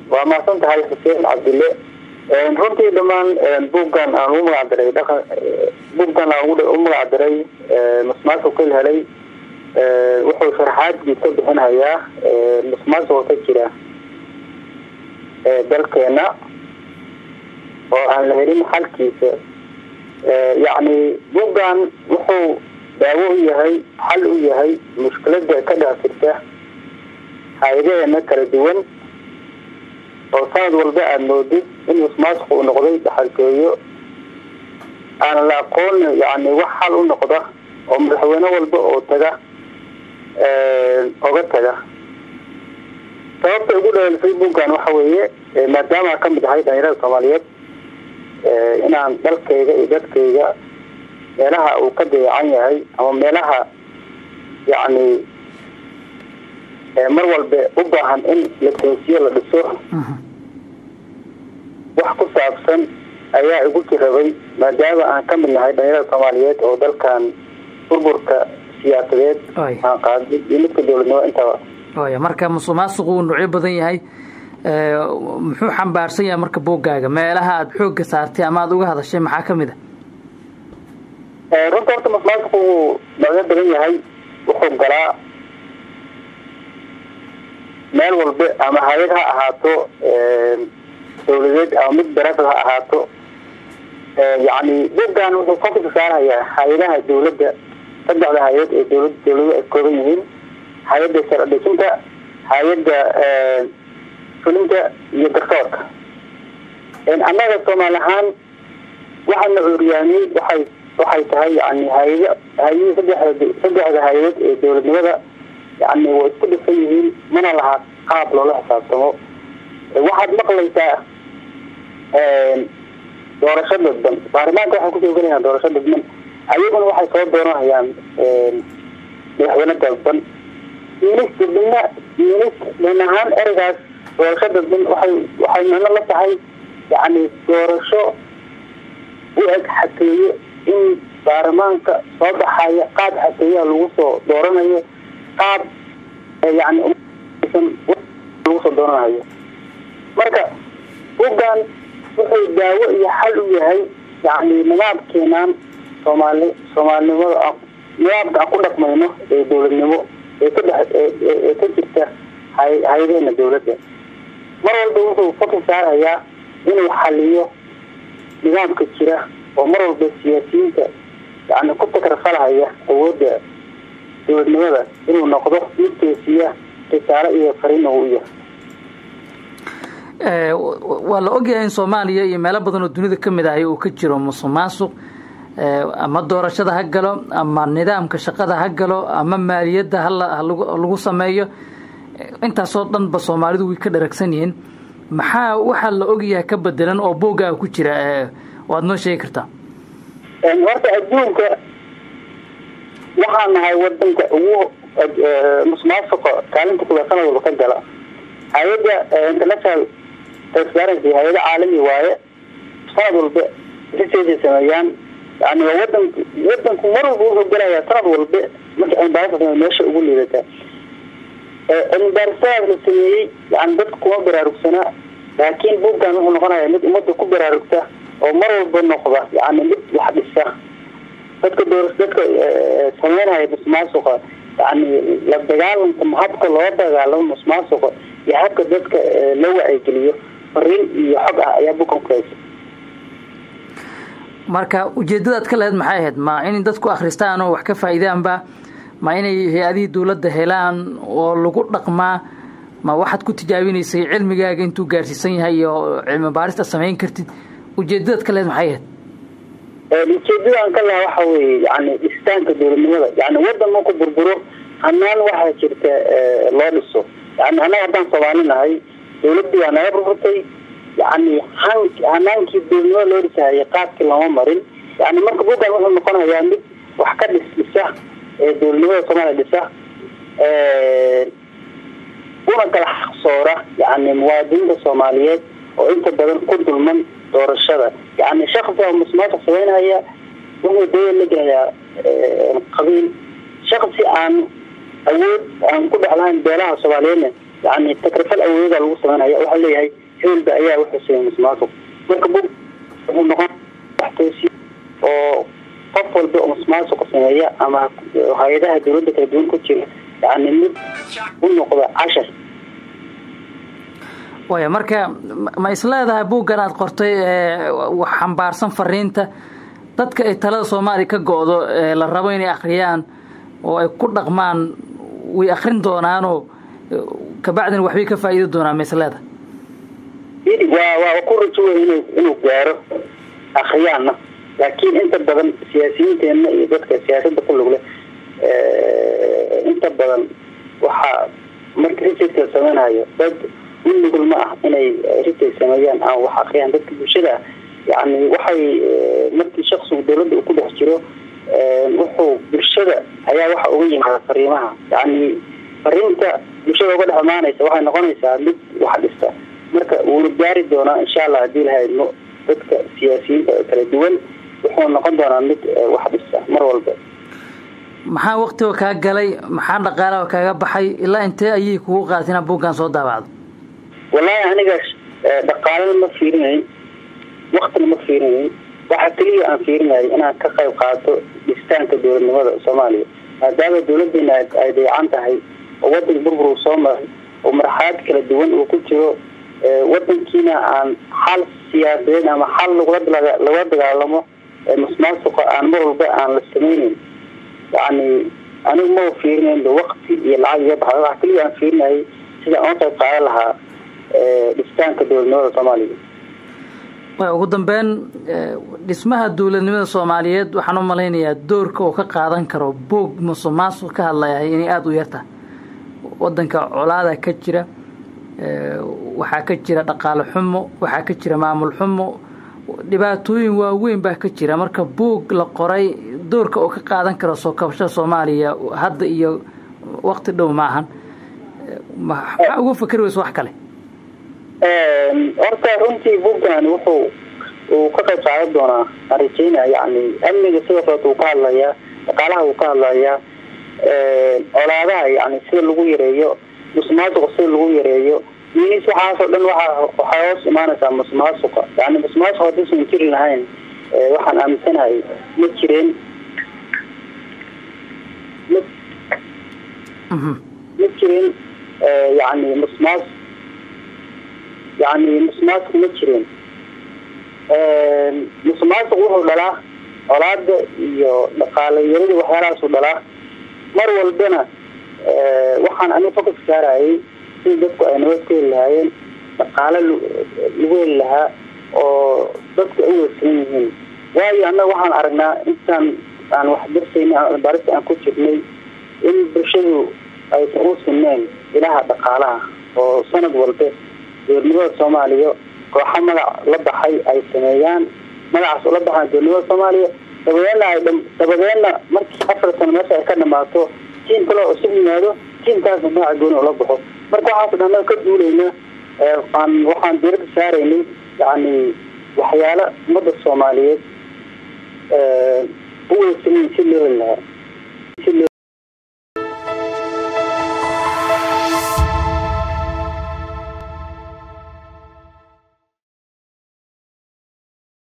waa mahadsan tahay xuseen cabdille runtii dhammaan buuggan aan ugu magacdiray dhaqan buuggan aan u magacdiray musmaasuqil helay wuxuu sharxaadkiis ka bixinhayaa musmaasuqa ka jira dalkeena oo aan la helin xalkiisa yacni buuggan wuxuu daawo u yahay xal u yahay mushkilada ka dhex jirta hay-adaheena kala duwan oo sanad walba aada moodid in musmaasuq uu noqday dhaxaltooyo aan la aqoon yani wax xal u noqda oo madaxweyne walba oo taga oga taga sababta ugu dhaleelsay buuggan waxa weeye maadaama kamid ahay dhalinyarada soomaaliyeed inaan dalkayga iyo dadkayga meelaha uu ka dayacan yahay ama meelaha yacni mar walba u baahan in la toosiyo la dhiso wax ku saabsan ayaa igu jirabay maadaama aan ka mid nahay dhalinyarada soomaaliyeed oo dalkan burburka siyaasadeed aan qaadid iyo midka dowladnimo intaba waya marka musuqmaasuqu uu nuucyo badan yahay muxuu xambaarsan yahay marka buuggaaga meelaha aada xoogga saartay ama aada uga hadashay maxaa kamid a runta horta musuqmaasuqu wuu noocyo badan yahay wuxuu galaa meel walba ama hay-ad ha ahaato dawladeed ama mid barafad ha ahaato yacni buuggan wuxuu fokuska saarayaa hay-adaha dawladda saddexda hay-ad ee dawlad dawladu ay kooban yihiin hay-adda sharcidhisinta hay-adda fulinta iyo garsoorka annaga soomaali ahaan waxaana cuuriyaamiyey waxay waxay tahay yani hay-ada hay-adii saddexda saddexda hay-adood ee dawladnimada yani way isku dhisan yihiin mana laha qaab loola xisaabtamo waxaad maqlaysaa doorasho dadban baarlamaanka waxay kusoo gelayaan doorasho dadban ayaguna waxay soo dooranayaan madaxweyne dadban minis dadbana minis dan ahaan ereygaas doorasho dadban waxay waxay micno la tahay yani doorasho u eg xateeye in baarlamaanka soo baxaya qaab xateeyaha lagu soo dooranayo qaab yani lagu soo dooranayo marka buuggan wuxuu daawo iyo xal u yahay yani nidaamkeenaan soomaali soomaalinimada nidaamka aan ku dhaqmayno ee dawladnimo ee ka dhex ee ka jirta hay hay-adeena dawladda mar walba wuxuu fokus saarayaa inuu xaliyo nidaamka jira oo mar walba siyaasiyiinta yani ku takrafalhaya awoodda dawladnimada inuu noqdo mid toosiya risaalo iyo fariina uu yahay waa la ogyahay in soomaaliya iyo meelo badan oo dunida kamid ahay uu ka jiro musuq maasuq ama doorashada ha galo ama nidaamka shaqada ha galo ama maaliyadda halagu sameeyo intaasoo dhanba soomaalidu way ka dharagsan yihiin maxaa waxaa la ogyahay ka bedelan oo boogaa ku jira waad noo sheegi kartaa horta adduunka waxaa nahay wadanka ugu musuqmaasuqa kaalinta kuwa sanad walba ka gala hay-adda international transparency hay-ada caalami waaye sanad walba riseesay sameeyaan yani waa wadan wadanku mar walba wuxuu gelayaa sanad walba marka cilmibaaris la meesha ugu liidataa cilmibaarisadaas la sameeyey yani dadka kuma baraarugsanaa laakiin buuggan wuxuu noqonayaa mid ummadda ku baraarugta oo mar walba noqda yani mid wax dhisa dadka door dadka sameynaya musmaasuqa yani la dagaalanka habka loo dagaalamo musmaasuqa iyo habka dadka la wacyigeliyo fariin iyo xog ah ayaa bukan ku haysa marka ujeedadaad ka lahayd maxay ahayd ma in dadku akhristaan oo wax ka faa'iidaanba ma inay hay-adihii dawladda helaan oo lagu dhaqmaa ma waxaad ku tijaabinaysay cilmigaaga intuu gaarsiisan yahay iyo cilmi baarista samayn kartid ujeedadaad ka lahayd maxay ahayd ujeedadaan ka lahaa waxa weeye yani dhistaanka dawladnimada yani wadan marku burburo hanaan waxaa jirta loo dhiso yani annaga haddaan soomaali nahay dawladdii waa naga burburtay yani han hanaankii dawladnimada loo dhisahayay qaadkii lama marin yani marka buuggan wuxuu noqonayaa mid wax ka dhis dhisa ee dawladnimada soomaaliya dhisa una kala xaqsoora yani muwaadiniinta soomaaliyeed oo inta badan ku dulman doorashada yani shaksiga musmaasuq sameynhaya wuxuu dawlad la gelayaa qabiil shaksi aan awood aan ku dhexlahayn beelaha soomaaliyeedna yani takrifal awooda lagu sameynaya waxaa leeyahay hebelba ayaa wuxuu sameeyey musuqmaasuq marka bug wuxuu noqon waxtoosi oo qof walba oo musuqmaasuqa sameeya ama hay-adaha dawladda kala duwan ku jira yani mid u noqda cashar waya marka ma isleedahay buuggan aada qortay xambaarsan fariinta dadka ay talada soomaaliya ka go-do la rabo inay akriyaan oo ay ku dhaqmaan way akrin doonaanoo kabacdina waxbay ka faa'iidi doonaan ma isleedahay waa waa ku rajowa inu inuu gaaro akriyaanna laakiin inta badan siyaasiyiinteenna iyo dadka siyaasadda ku lug leh inta badan waxaa marka risidka sameynayo dad in nugul ma ah inay ritay sameeyaan ama wax akriyaan dadka bulshada ah yani waxay markii shaksigu dawladda uu ku dhex jiro wuxuu bulshada ayaa waxa uga yimaada fariimaha yani fariinta bulshada uga dhex imaanaysa waxay noqonaysaa mid wax dhista marka wuuna gaari doonaa insha allah haddii lahaydno dadka siyaasiyiinta kala duwan wuxuu noqon doonaa mid wax dhista mar walba maxaa waktiga kaa galay maxaa dhaqaalaha kaaga baxay ilaa intee ayay kugu qaatay inaad buuggan soo daabacdo wallaahi aniga dhaqaalana ma fiirinayn waktina ma fiirinayn waxa keliya aan fiirinayay inaan ka qayb qaato dhistaanka dowladnimada soomaaliya maadaama dawladeena ay dayacan tahay oo wadanka burbur uu soo maray oo marxalad kala duwan uu ku jiro wadankiina aan xal siyaasadeed ama xal lagula dagaalamo musmaasuqa aan mar walba aan la sameyneyn yani anigu ma fiirinaynba wakti iyo lacag iga baxda waxa keliya aan fiirinayay sida aan qayb qaadan lahaa dhistaanka dowladnimada soomaaliya ugu dambeyn dhismaha dowladnimada soomaaliyeed waxaan u malaynayaa doorka oo ka qaadan karo boog musuq maasuq ka hadlayahay inay aada u yartahay wadanka colaada ka jira waxaa ka jira dhaqaale xumo waxaa ka jira maamul xumo dhibaatooyin waaweyn baa ka jira marka boog la qoray doorka oo ka qaadan karo soo kabashada soomaaliya hadda iyo wakti dhow maahan maxaa uga fakeri weysa wax kale horta runtii buuggan wuxuu uu ka qayb qaadan doonaa aan rajeynaya yani amniga sidoo kaleeta uu ka hadlayaa dhaqaalaha uu ka hadlayaa colaadaha yani sida lagu yareeyo musmaasuqa sida lagu yareeyo minis waxaasoo dhan waa waxay hoos imaanaysaa musmaasuqa yani musmaasuq haddiisan jiri lahayn waxaan aaminsanahay ma jireen ma jirin yani musmaas yani musmaasuq ma jireen musuqmaasuq wuxuu dhalaa colaada iyo dhaqaale yarida waxyaalahaasuu dhalaa mar walbana waxaan aniga fokas saarayay sida dadku ay nabad ku heli lahaayeen dhaqaale lagu heli lahaa oo dadku ay uweysanan yihiin waayo annaga waxaan aragnaa intaan aan wax darsayna barista aan ku jirnay in bulshadu aysan u sineen ilaha dhaqaalaha oo sanad walba dowladnimada soomaaliya kooxa magac la baxay ay sameeyaan magacaas ula baxaan dowladnimada soomaaliya dabadeedna ay dabadeedna markii afar sano meesha ay ka dhamaato tiim kale oo isug yimaado tiimkaasna magaca gooni ula baxo marka waxaas dhan ka duulayna aan waxaan diirada saaraynay yani waxyaala ummadda soomaaliyeed u weysanin si loo heli lahaa